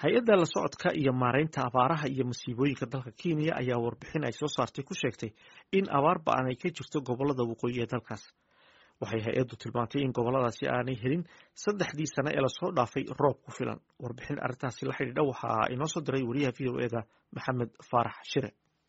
hay-adda la socodka iyo maaraynta abaaraha iyo masiibooyinka dalka kenya ayaa warbixin ay soo saartay ku sheegtay in abaar ba-an ay ka jirto gobolada waqooyi ee dalkaas waxay hay-addu tilmaantay in goboladaasi aanay helin saddexdii sane ee lasoo dhaafay roob ku filan warbixin arrintaasi la xidhiidha waxaa inoo soo diray wariyaha v o eda maxamed faarax shire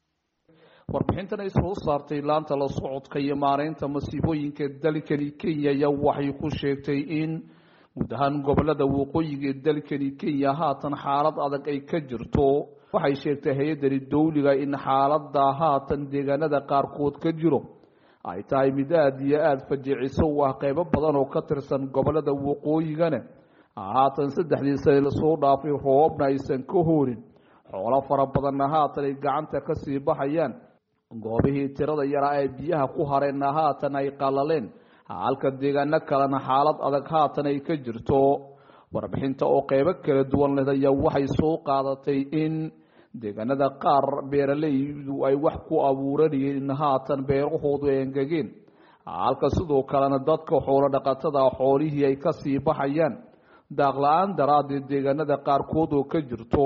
warbixintan ay soo saartay laanta la socodka iyo maaraynta masiibooyinka dalkani kenya ayaa waxay ku sheegtay in guud ahaan gobolada waqooyiga ee dalkani kenya haatan xaalad adag ay ka jirto waxay sheegtay hay-addani dawliga in xaalada haatan deegaanada qaarkood ka jiro ay tahay mid aada iyo aada fajiciso u ah qeybo badan oo ka tirsan gobolada waqooyigana haatan saddexdii sane lasoo dhaafay roobna aysan ka hoorin xoolo fara badanna haatan ay gacanta kasii baxayaan goobihii tirada yaraa ee biyaha ku hareenna haatan ay qalaleen halka deegaano kalena xaalad adag haatan ay ka jirto warbixinta oo qeybo kala duwan leh ayaa waxay soo qaadatay in deegaanada qaar beeralaydu ay wax ku abuuranayeen in haatan beerahoodu ay engegeen halka sidoo kalena dadka xoolo dhaqatada xoolihii ay kasii baxayaan daaq la-aan daraaddeed deegaanada qaarkood oo ka jirto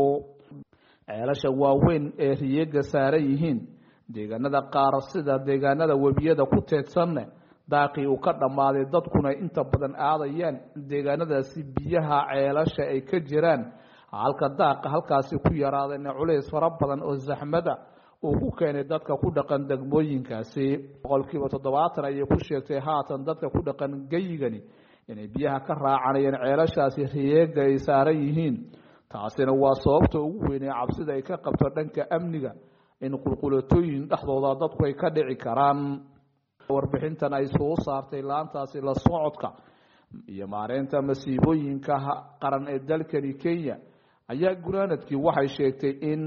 ceelasha waaweyn ee riyeega saaran yihiin deegaanada qaar sida deegaanada webiyada ku teedsanne daaqii uu ka dhammaaday dadkuna inta badan aadayaan deegaanadaasi biyaha ceelasha ay ka jiraan halka daaqa halkaasi ku yaraadeen culays fara badan oo zaxmada uu ku keenay dadka ku dhaqan degmooyinkaasi boqolkiiba toddobaatan ayay ku sheegtay haatan dadka ku dhaqan geyigani inay biyaha ka raacanayeen ceelashaasi riyeega ay saaran yihiin taasina waa sababta ugu weynee cabsida ay ka qabto dhanka amniga in qulqulatooyin dhexdooda dadku ay ka dhici karaan warbixintan ay soo saartay laantaasi la socodka iyo maareynta masiibooyinka qaran ee dalkani kenya ayaa gunaanadkii waxay sheegtay in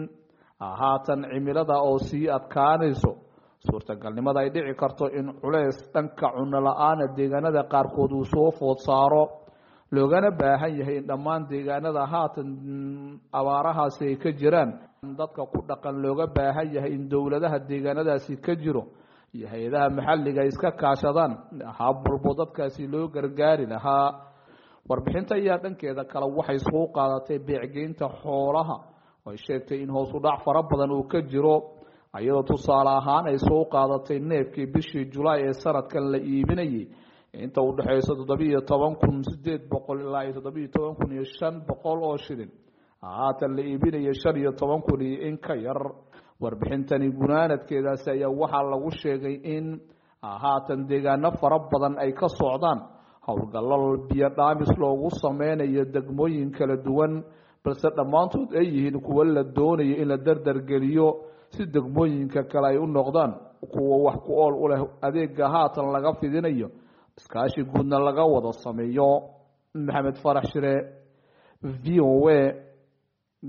haatan cimilada oo sii adkaanayso suurtagalnimada ay dhici karto in culeys dhanka cuno la-aana deegaanada qaarkood uu soo food saaro loogana baahan yahay in dhammaan deegaanada haatan abaarahaasi ay ka jiraan dadka ku dhaqan looga baahan yahay in dowladaha deegaanadaasi ka jiro iyo hay-adaha maxalliga iska kaashadaan hab walbo dadkaasi loo gargaari lahaa warbixinta ayaa dhankeeda kale waxay soo qaadatay beecgeynta xoolaha ay sheegtay in hoos u dhac fara badan uu ka jiro iyadoo tusaale ahaan ay soo qaadatay neefkii bishii julaay ee sanadkan la iibinayay inta u dhexeyso toddobiiyo toban kun sideed boqol ilaa iyo toddobiiyo toban kun iyo shan boqol oo shilin haatan la iibinaya shan iyo toban kun iyo in ka yar warbixintani gunaanadkeedaasi ayaa waxaa lagu sheegay in haatan deegaano fara badan ay ka socdaan howlgallo biyo dhaamis loogu sameynayo degmooyin kala duwan balse dhammaantood ay yihiin kuwo la doonayo in la dardargeliyo si degmooyinka kale ay u noqdaan kuwa wax ku ool u leh adeega haatan laga fidinayo iskaashi guudna laga wada sameeyo maxamed farax shire v o a